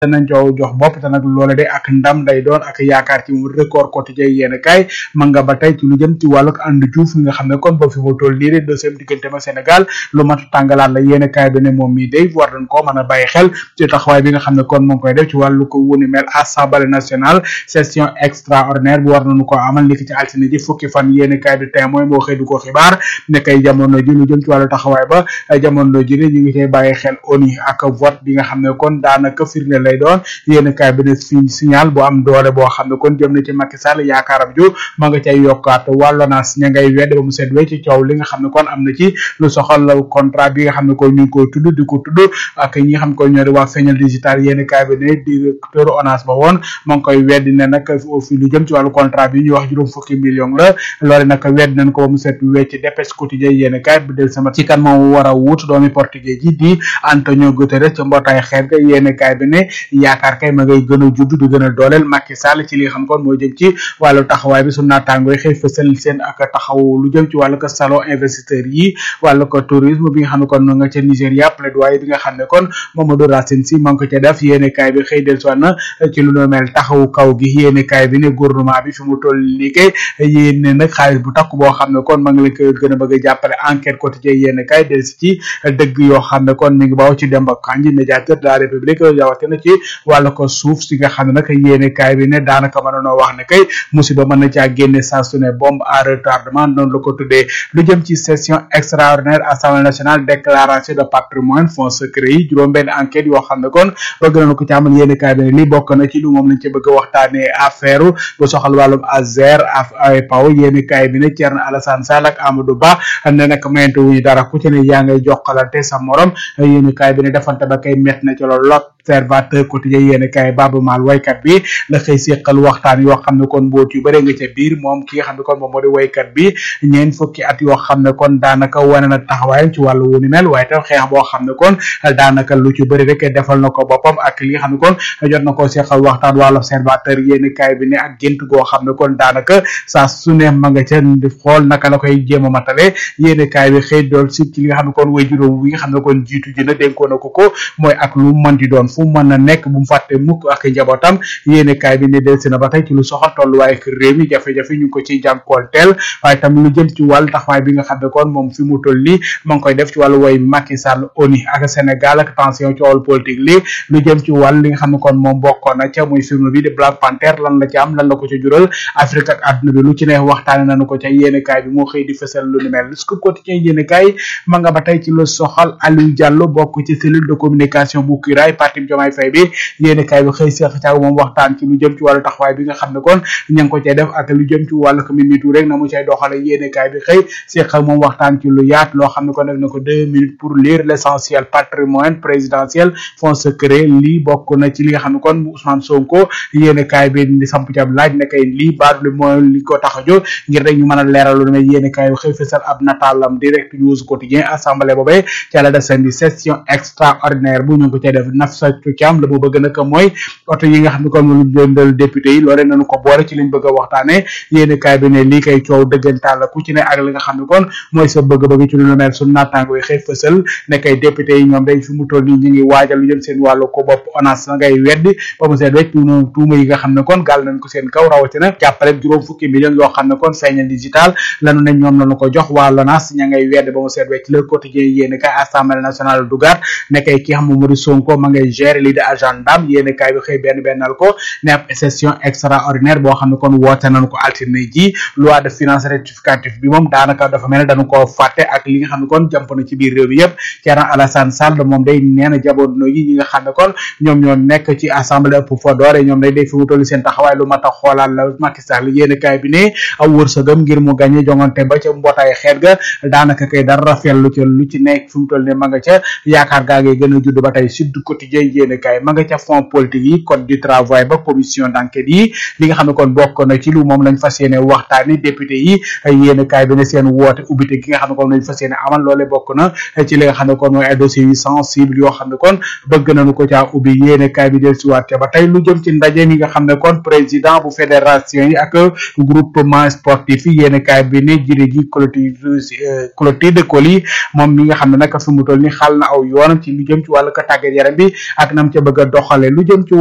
danañ coow jox bopp te nag loole de ak ndam day doon ak yaakaar ci mu record quotidien yéen kaay ma nga ba tey ci lu jëm ci wàllug ànd juuf nga xam ne kon ba fi mu toll nii de deuxième diggante ma Sénégal lu mat tàngalaat la yéen kaay bi ne moom mii day war nañ koo mën a bàyyi xel ci taxawaay bi nga xam ne kon mu ngi koy def ci wàllu ko wuni mel assemblée nationale session extraordinaire bu war nañu ko amal niki ci altine ji fukki fan yéen kaay bi témoin moo xëy du ko xibaar ne kay jamono ji lu jëm ci wàllu taxawaay ba jamono ji ne ñu ngi cay bàyyi xel ONU ak vote bi nga xam ne kon daanaka firnde lay doon yéen kaay bi ne fi signal bu am doole boo xam ne kon jëm na ci Macky Sall yaakaaram ju ma nga cay yokkaat wàllu naas ña ngay wedd ba mu seet wee ci coow li nga xam ne kon am na ci lu soxal contrat bi nga xam ne kon ñu ngi koy tudd di ko tudd ak ñi nga xam ne kon ñoo di waa feeñal digital yéen kaay bi ne directeur ONAS ba woon ma ngi koy weddi ne nag fi lu jëm ci wàllu contrat bi ñu wax juróom fukki million la loole nag wedd nañ ko ba mu seet wecc dépêche quotidien yéen kaay bi del sama ci kan moom war a wut doomi portugais ji di Antonio Guterres ca mbootaay xeet ga yéen kaay bi ne yaakaar kay ma ngay gën a judd di gën a dooleel Macky Sall ci li nga xam kon moo jëm ci wàllu taxawaay bi su naataangoo yi xëy fësal seen ak taxaw lu jëm ci wàllu ko salon investisseur yi wàllu ko tourisme bi nga xam ne kon nga ca Nigéria plaidoyer bi nga xam ne kon Mamadou Racine Sy ma ngi ko ca def yéene kaay bi xëy del soit na ci lu no mel taxawu kaw gi yéene kaay bi ne gouvernement bi fi mu toll liggéey yéene nag xaalis bu takk boo xam ne kon ma ngi leen ko gën a bëgg a jàppale enquête quotidien yéene kaay del si ci dëgg yoo xam ne kon mi ngi baaw ci Demba Kandji médiateur de la République rawatina ci wàllu ko suuf si nga xam ne nag yéene kaay bi ne daanaka mën noo wax ne kay musiba mën na caa génne saa su ne bombe à retardement noonu la ko tuddee lu jëm ci session extraordinaire assemblée nationale déclaration de patrimoine fonds secret yi juróom benn enquête yoo xam ne kon bëgg nañu ko ci amal yéene kaay bi ne li bokk na ci lu moom lañ ci bëgg a waxtaanee affaire bu soxal wàllum Azer ay paw yéene kaay bi ne Thierno Alassane Sall ak Amadou Ba ne nag mayante wuñu dara ku ci ne yaa ngay jokkalante sa morom yéene kaay bi ne defante ba kay met na ci loolu observateur quotidien yéen kaay Baba Maal waykat bi la xëy séqal waxtaan yoo xam ne kon mboot yu bëre nga ca biir moom ki nga xam ne kon moom moo di waykat bi ñeen fukki at yoo xam ne kon daanaka wane na taxawaayam ci wàllu wu ni mel waaye tam xeex boo xam ne kon daanaka lu ci bëri rek defal na ko boppam ak li nga xam ne kon jot na koo séqal waxtaan wàllu observateur yéen kaay bi ne ak gént goo xam ne kon daanaka saa su ne ma nga ca xool naka la koy jéem a matale yéen kaay bi xëy dool si ci li nga xam ne kon way juróom wi nga xam ne kon jiitu ji na dénkoon na ko ko mooy ak lu mën di doon fu mën na nekk bu mu fàtte mukk ak njabootam yéene kaay bi ne delsi na ba tey ci lu soxal tolluwaay ak réew mi jafe-jafe ñu ngi ko ciy jànkool teel waaye tam lu jëm ci wàllu taxawaay bi nga xam ne kon moom fi mu toll nii ma ngi koy def ci wàllu woy Macky Sall ONU ak Sénégal ak tension ci wàllu politique li lu jëm ci wàll li nga xam ne kon moom bokkoon na ca muy film bi di Black Panther lan la ci am lan la ko ca jural Afrique ak àdduna bi lu ci ne waxtaane nañu ko ca yéene kaay bi moo xëy di fësal lu ni mel Scoop Quotidien yéene kaay ma nga ba tey ci lu soxal Aliou Diallo bokk ci cellule de communication bu Kiraay parti Diomaye Faye bi yéeni kaay bi xëy seex caag moom waxtaan ci lu jëm ci wàllu taxawaay bi nga xam ne kon ña ngi ko cay def ak lu jëm ci wàllu ko Mimi Touré rek na mu cay doxale yéeni kaay bi xëy seex moom waxtaan ci lu yaat loo xam ne kon def na ko deux minutes pour lire l'essentiel patrimoine présidentiel fonds secret lii bokk na ci li nga xam ne kon Ousmane Sonko yéeni kaay bi di samp ci ab laaj ne kay lii baadu li mooy li ko tax a jóg ngir rek ñu mën a leeral lu ne yéeni kaay bi xëy fësal ab nataalam direct news quotidien assemblée boobee ci la desandi session extraordinaire bu ñu ngi ko cay def Nafsa Thiam la mu bëgg nag mooy oto yi nga xam ne kon moom lañ jëndal député yi loole nañu ko boole ci liñ bëgg a waxtaane yéeni kaay bi ne lii kay coow dëggantaan la ku ci ne ak li nga xam ne kon mooy sa bëgg-bëgg ci lu lu mel suñu naataango yi xëy fësal ne kay député yi ñoom dañ fi mu toll nii ñu ngi waajal lu jëm seen wàllu ko bopp ONAS na ngay weddi ba mu seet wecc tuuma tuuma yi nga xam ne kon gàll nañ ko seen kaw rawatina jàppale juróom fukki millions yoo xam ne kon feeñal digital lanu ne ñoom lañu ko jox waa LONAS ña ngay weddi ba mu seet wecc le quotidien yéeni kaay assemblée nationale dugaat ne kay ki xam moo di Sonko ma ngay gérer lii di agendam yéeni kaay bi xëy benn bennal ko ne ab session extraordinaire boo xam ne kon woote nañu ko altine ji loi de finance rectificative bi moom daanaka dafa mel ne dañu ko fàtte ak li nga xam ne kon jàmp na ci biir réew mi yëpp Thierno Alassane Sall moom day nee na jabono yi ñi nga xam ne kon ñoom ñoo nekk ci assemblée ëpp fa doore ñoom day day fi mu toll seen taxawaay lu mat a xoolaat la Macky Sall yéeni kaay bi ne aw wërsëgam ngir mu gàñe jongante ba ca mbootaay xeet ga daanaka kay dara rafet lu ca lu ci nekk fi mu toll ne ma nga ca yaakaar gaa ngay gën a judd ba tey Sud Quotidien yéeni kaay ma nga ca fond politique yi code du travail ba commission d'enquête yi li nga xam ne kon bokk na ci lu moom lañ fas yéene waxtaani député yi yéeni kaay bi ne seen woote ubbite gi nga xam ne kon lañ fas yéene amal loole bokk na ci li nga xam ne kon mooy ay dossiers yu sensible yoo xam ne kon bëgg nañu ko caa ubbi yéeni kaay bi del si waat ba tey lu jëm ci ndaje mi nga xam ne kon président bu fédération yi ak groupement sportif yi yéeni kaay bi ne jëré ji Clotilde Coly moom mi nga xam ne nag fi mu toll ni xal na aw yoonam ci lu jëm ci wàllu ko tàggat yaram bi ak nam ca bëgg a doxale lu jëm ci